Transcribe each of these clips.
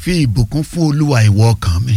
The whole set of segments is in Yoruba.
fi ìbùkún fún olúwa ìwọ ọkàn mi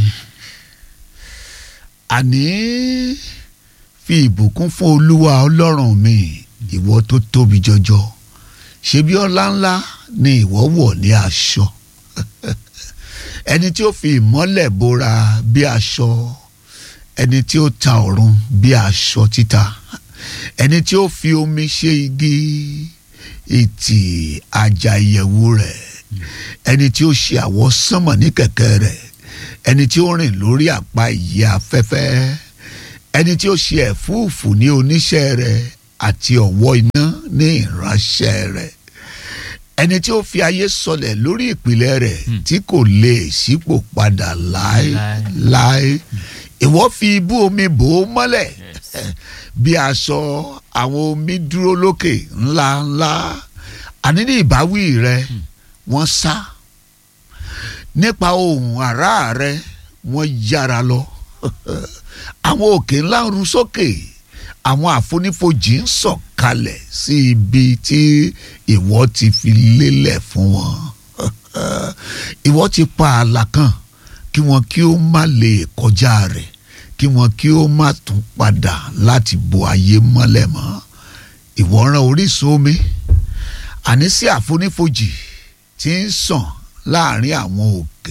àní fi ìbùkún fún olúwa ọlọ́run mi ìwọ tó tóbi jọjọ ṣebí ọlá ńlá ni ìwọ wọ̀ ní aṣọ ẹni tí ó fi ìmọ́lẹ̀ bora bí aṣọ ẹni tí ó ta ọ̀run bí aṣọ títa ẹni tí ó fi omi ṣe igi ìtì àjà ìyẹ̀wù rẹ̀ ẹni tí ó ṣe àwọ̀ sánmọ̀ ní kẹ̀kẹ́ rẹ̀ ẹni tí ó rìn lórí àpá ìyẹ́ afẹ́fẹ́ ẹni tí ó ṣe ẹ̀fúùfù ní oníṣẹ́ rẹ̀ àti ọ̀wọ́ iná ní ìránṣẹ́ rẹ̀ ẹni tí ó fi ayé sọlẹ̀ lórí ìpìlẹ̀ rẹ̀ tí kò lè ṣípò padà láéláé ìwọ fi ibú omi bò ó mọ́lẹ̀ bí aṣọ àwọn omi dúró lókè ńláńlá àní ní ìbáwí rẹ wọ́n sá nípa ohùn àrá rẹ wọ́n yára lọ àwọn òkè ńlá ń ru sókè àwọn àfonífojì ń sọ̀kalẹ̀ sí ibi tí ìwọ ti fi lélẹ̀ fún wọn ìwọ ti pa ààlà kan kí wọn kí ó má lè kọjá rẹ̀ kí wọn kí ó má tún padà láti bo ayé mọ́lẹ̀ mọ́ ìwọ rán orísun omi àní sí àfonífojì tí ń sàn láàrin àwọn òkè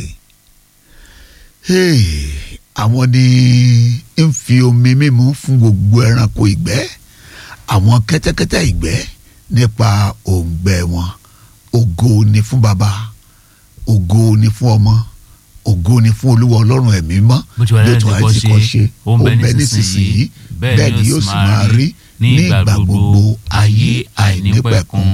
àwọn ni ń fi omi mímu fún gbogbo ẹranko ìgbẹ́ àwọn kẹ́tẹ́kẹ́tẹ́ ìgbẹ́ nípa òǹgbẹ wọn ògo ni fún baba ògo ni fún ọmọ ògo ni fún olúwa ọlọ́run ẹ̀mí mọ́ bó ti wà lẹ́yìn tí kò ṣe ó ń bẹ nísinsìnyí bẹ́ẹ̀ ni yóò sì máa rí ní ìgbà gbogbo ayé àìnípẹ̀kun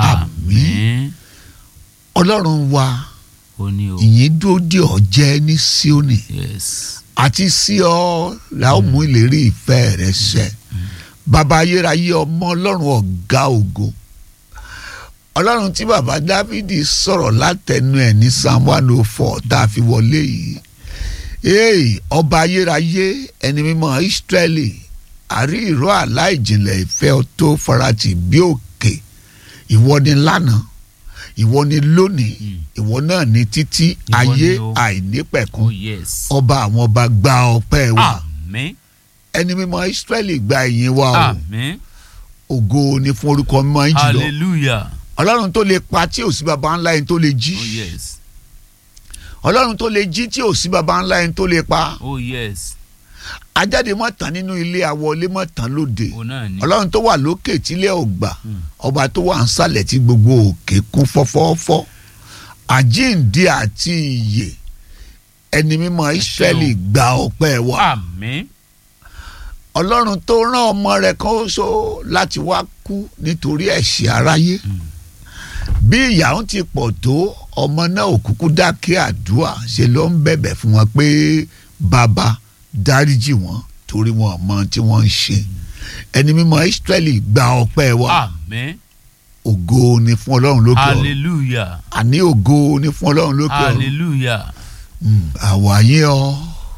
àmín ọlọ́run wa ó ní o ìyìn dúró dè ọ́ jẹ́ ní Síónì yes àti sí ọ la ó mú ìlérí ìfẹ́ rẹ ṣẹ bàbá ayérayé ọmọ ọlọ́run ọ̀gá ògo ọlọ́run tí bàbá dávidi sọ̀rọ̀ látẹnu ẹ̀ ní psalm one oh four tá a fi wọlé yìí ee ọba ayérayé ẹni mímọ́ ìsírẹ́lì àrí ìró àláìjìnlẹ̀ ìfẹ́ tó farati bí òkè ìwọ ni lánàá ìwọ ni lónìí ìwọ náà ni títí Ìwọ ayé ni o. àìnípẹ̀kun oh yes ọba àwọn ọba gba ọpẹ́ wa àmín ẹni mímọ́ ìsírẹ́lì gba ìyìn wa o àmín ògo ni fún orúkọ mímọ́ yín jùlọ hallelujah ọlọ́run tó lè pa tí ò sí baba ńlá yẹn tó lè jí oh yes ọlọ́run tó lè jí tí ò sí baba ńlá yẹn tó lè pa oh yes ajáde mọ́ tán nínú ilé àwọlé mọ́ tán lóde òun náà ni ọlọ́run tó wà lókè tílẹ̀ ọgbà Mm. ọba tó wà nsàlẹ̀ tí gbogbo òkè kún fọ́fọ́fọ́ àjíǹde àti ìyè ẹni mímọ́ ìsírẹ́lì gba ọpẹ́ wa àmín ọlọ́run tó rán ọmọ rẹ̀ kan ṣo láti wá kú nítorí ẹ̀ṣẹ̀ aráyé bí ìyà ń ti pọ̀ tó ọmọ náà ò kúkú dákẹ́ àdúrà ṣe ló ń bẹ̀bẹ̀ fún wọn pé bàbá dáríjì wọn torí wọn ò mọ tí wọ́n ń ṣe ẹni mímọ́ Ísírẹ́lì gba ọpẹ́ wa àmín ògo ni fún ọlọ́run lókè ọ̀run hallelujah àní ògo ni fún ọlọ́run lókè ọ̀run hallelujah Mm, àwa yìn ọ́